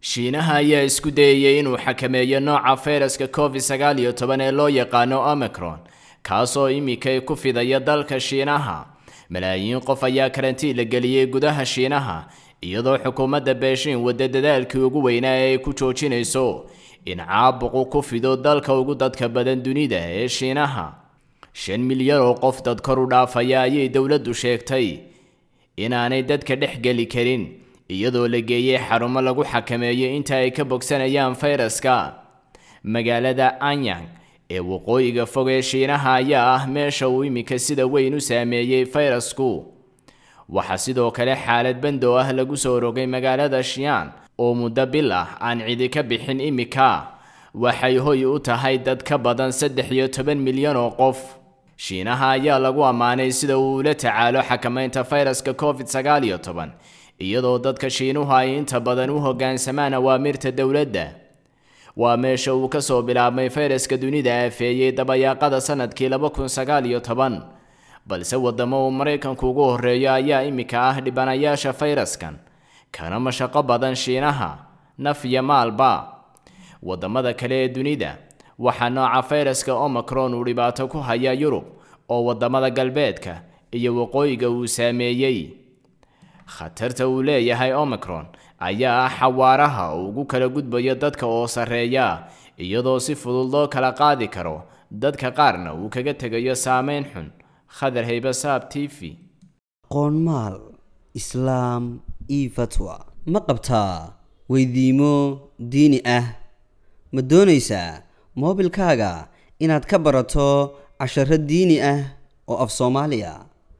shiinaha ayaa isku dayayay inuu xakameeyo nooca fayraska covid sagaal iyo toban ee loo yaqaano omicron kaasoo imika ku fidaya dalka shiinaha malaayiin qof ayaa karantiin la geliyey gudaha shiinaha iyadoo xukuumadda beeshiin wadda dadaalkii ugu weynaa ee ay ku joojinayso in caabuqu ku fido dalka ugu dadka badan dunida ee shiinaha shan milyan oo qof dad kor u dhaafaya ayay dowladdu sheegtay inaanay dadka dhex geli karin iyadoo la geeyey xarumo lagu xakameeyo inta ay ka bogsanayaan fayraska magaalada anyang ee waqooyiga fog ee shiinaha ayaa ah meesha uu imika sida weyn u saameeyey fayrasku waxaa sidoo kale xaalad bandow ah lagu soo rogay magaalada shiyan oo muddo bil ah aan cidi ka bixin imika waxay hoy u tahay dad ka badan saddex iyo toban milyan oo qof shiinaha ayaa lagu ammaanay sida uu ula tacaalo xakamaynta fayraska covid sagaal iyo toban iyadoo dadka shiinuhu ay inta badan u hoggaansamaan awaamirta dowladda waa meesha uu ka soo bilaabmay fayraska dunida aafeeyey dabayaaqada sanadkii laba kun sagaal iyo toban balse waddamo uu maraykanku ugu horreeyo ayaa imika ah dhibanayaasha fayraskan kana mashaqo badan shiinaha naf iyo maalba waddamada kale ee dunida waxaa nooca fayraska omicron uu dhibaato ku haya yurub oo waddamada galbeedka iyo waqooyiga uu saameeyey khatarta uu leeyahay omicron ayaa ah xawaaraha uu ugu kala gudbayo dadka oo sarreeya iyadoo si fudud loo kala qaadi karo dadka qaarna uu kaga tegayo saameyn xun khadar haybasaab t v qoonmaal islaam io fatwa ma qabtaa weydiimo diini ah ma doonaysaa moobilkaaga inaad ka barato casharo diini ah oo af soomaaliya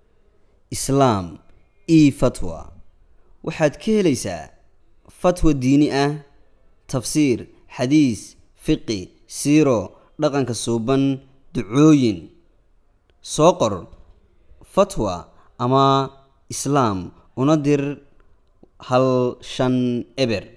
islaam io fatwa waxaad ka helaysaa fatwa diini ah tafsiir xadiis fiqi siiro dhaqanka suuban ducooyin soo qor fatwa ama islaam una dir hal shan eber